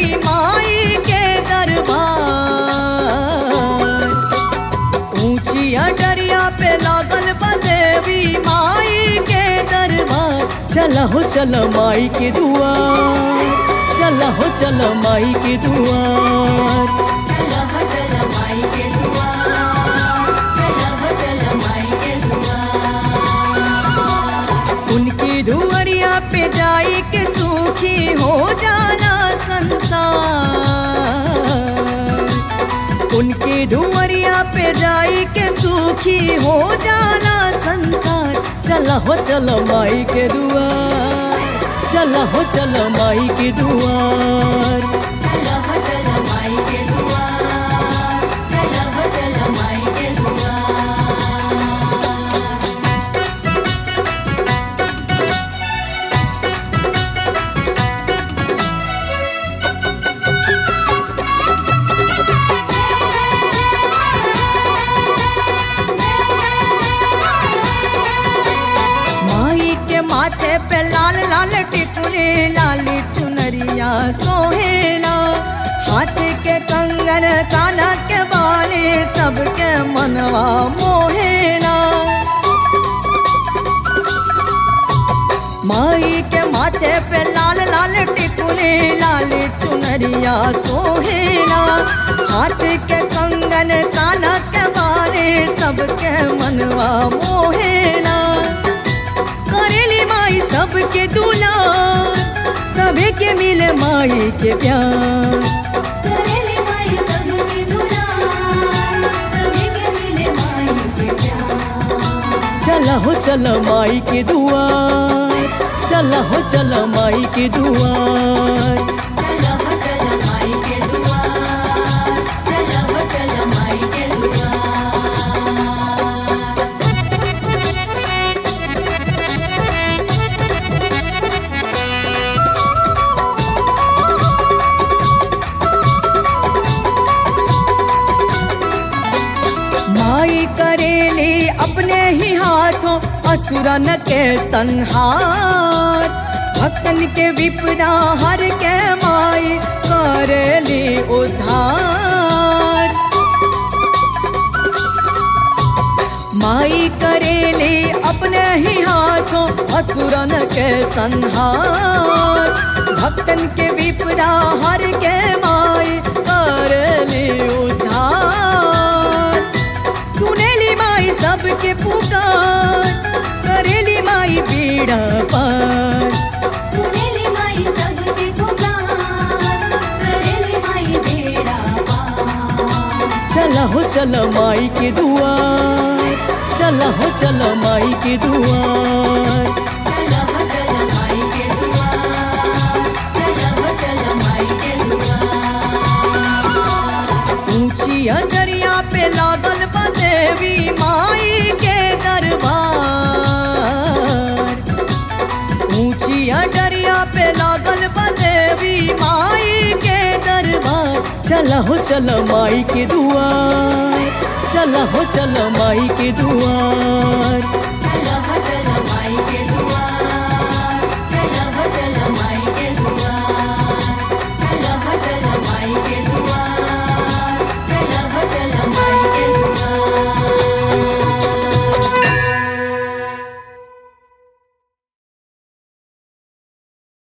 माई के दरबार ऊंची अटरिया पे लागल बा देवी माई के दरबार चल हो चल माई के दुआर चल हो चल माई के दुआर चल हो चल माई के दुआर चल हो चल माई के दुआर उनकी धुअरिया पे जाई के सूखी हो जाला संसार उनकी धुअरिया पे जाई के सूखी हो जाला संसार चल हो चल माई के दुआर चल हो चल माई के दुआर चल हो चल माई के दुआर चल हो चल माई के दुआर माई के माथे पे लाल लाल टिकुले लाल चुनरिया सोहेला हाथ के कंगन काना के बाले सबके मनवा मोहेला माई के माथे पे लाल लाल टिकुले लाल चुनरिया सोहेला हाथ के कंगन काना के बाले सबके मनवा मोहेला करेली माई सबके दुलार सभी के मिले माई के प्यार करेली माई सबके दुलार सभी के मिले माई के प्यार चल हो चल माई के दुआर चल हो चल माई के दुआर चल हो चल माई के दुआर चल हो चल माई के दुआर माई करेली अपने ही हाथों असुरन के संहार भक्तन के विपदा हर के माई करेली उद्धार माई करेली अपने ही हाथों असुरन के संहार भक्तन के विपदा हर के माई करेली उद्धार सुनेली माई सबके पुकार करेली माई पीड़ा पार सुनेली माई सबके पुकार करेली माई बेड़ा पार चल हो चल माई के दुआर चल हो चल माई के दुआर चल हो चल माई के दुआर चल हो चल माई के दुआर ऊंची अटरिया पे लागल बा देवी माई के दरबार ऊंची अटरिया पे लागल बा देवी माई के दरबार चल हो चल माई के दुआर चल हो चल माई के दुआर